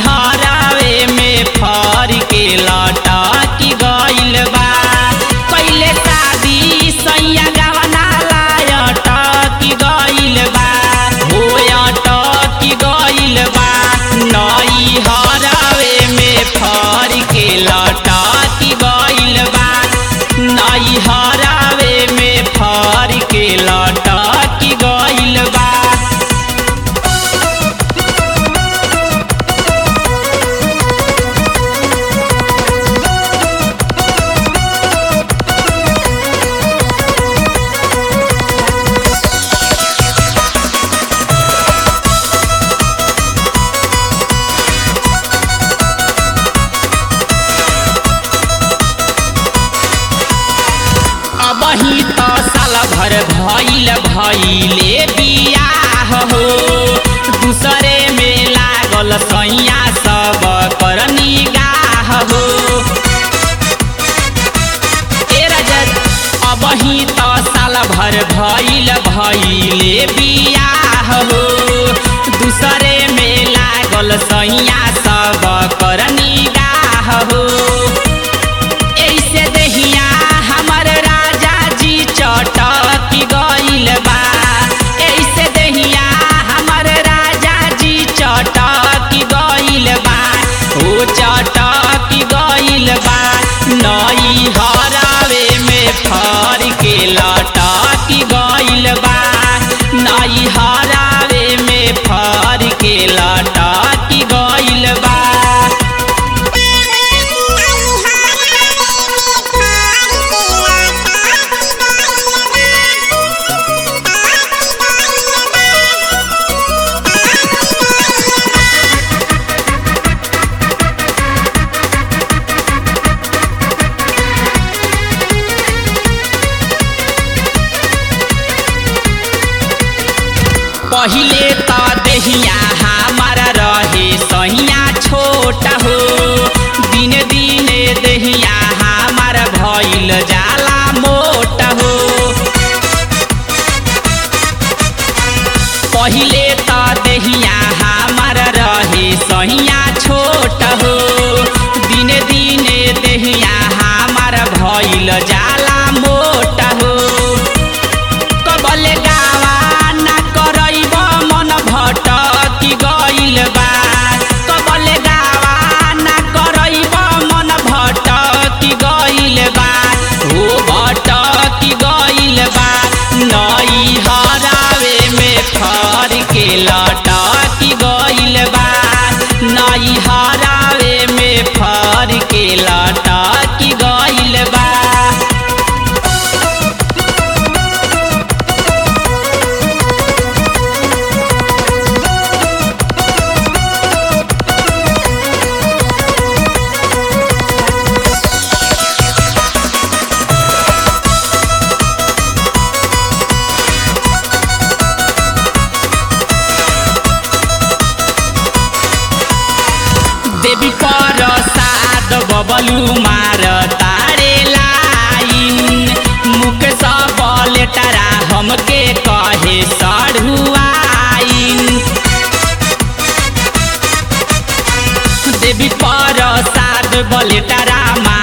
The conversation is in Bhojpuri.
हरावे में फर के लटा की गइल बा कैले शादी सैया गवना लायट की गइल बा होयट की गइल बा नई हरावे में फर के लटा की गइल बा नई हरावे में फर के लटा की गइल बा अबही त साल भर भइल भइले बियाह हो दूसरे में लागल सैया सब कर निगाह हो ए रजत अबही त साल भर भइल भइले बियाह हो दूसरे में लागल सैया सब कर निगाह हो ऐसे दहिया हमर राजा जी चटकी गइल बा ऐसे दहिया हमर राजा जी चटकी गइल बा ओ चटकी गइल बा नई हरावे में फर के लटकी गइल बा नई हरावे में फर के लटकी गइल बा पहिले त देहिया हमार रहे सहिया छोटा हो दिन दिन देहिया हमार भइल जाला मोटा हो पहिले त देहिया हमार रहे सहिया छोटा हो दिन दिन देहिया हमार भइल जाला मोटा हो कबले गावा ना करैब मन भटकी गइल बा कबले गावा ना करैब मन भटकी गइल बा हो भटकी गइल बा नई हरावे में फर के लटकी गइल बा नई हरावे में फर के लटकी गइल बा देवी पर साद बबलू मार तारे लाइन मुख सब लेटरा हमके कहे सढ़ुआइन देवी पर साद बलेटरा